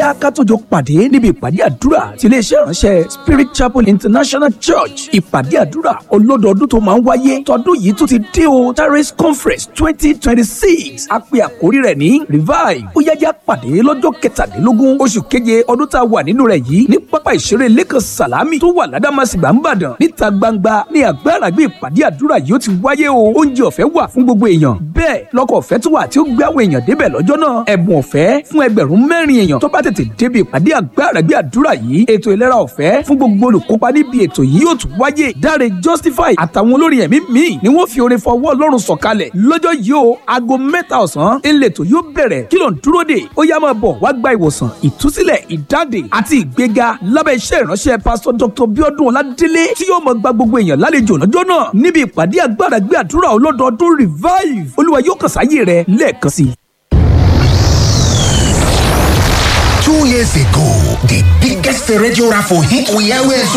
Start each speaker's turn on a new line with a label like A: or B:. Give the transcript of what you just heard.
A: yá ká tó jọ pàdé níbi ìpàdé àdúrà tí iléeṣẹ́ ìránṣẹ́ Spirit Chapel International Church ìpàdé àdúrà ọlọ́dọọdún tó máa ń wáyé tọdún yìí tó ti dé o Terrace Conference twenty twenty six a pè àkórí rẹ̀ ní revive ó yájá pàdé lọ́jọ́ kẹtàdínlógún oṣù keje ọdún tá a wà nínú rẹ̀ yìí ní pápá ìṣeré lẹ́kàn sàlámì tó wà ládàmásìgbà ń bàdàn níta gbangba ní àgbàrá gbé ìpàdé àdúrà yìí ó ti wáyé o oúnjẹ ọ̀fẹ́ wà fún gbogbo èèyàn bẹ́ẹ̀ lọ́kọ̀ ọ̀fẹ́ tó wà tí ó gbé àwọn èèyàn débẹ̀ lọ́jọ́ náà ẹ̀bùn ọ̀fẹ́ fún ẹgbẹ̀rún mẹ́rin èèyàn tó bá tètè débi ìpàdé àgbàrá gbé àdúrà yìí ètò ìlera ọ̀fẹ́ fún gbogbo olùkópa níbi ètò yìí yóò tún wáyé dáre justify àtàwọn olórin ẹ̀mí míì ni wọ́n fi orin fọwọ́ ọlọ́run sọ̀kalẹ̀ lọ́jọ́ yìí o aago mẹ́ta ọ̀sán ìletò yóò bẹ̀rẹ̀ kí ló ń dúró dè ó yá máa bọ̀ wá gba ìwòsàn ìtúsílẹ̀ ìdáǹdè àti ìgbéga lábẹ́ iṣẹ́ ìránṣẹ́ pásítọ̀ dr biodun ọládélé tí yóò máa gba gbogbo èèyàn lálejò lọ́jọ́ náà níbi ìpàdé agbára gbé àdúrà ọlọ́dọọdún revive olúwa yóò kàn sáyé rẹ lẹ́ẹ̀kan sí i.
B: Two years ago, the biggest radio raffle hit we always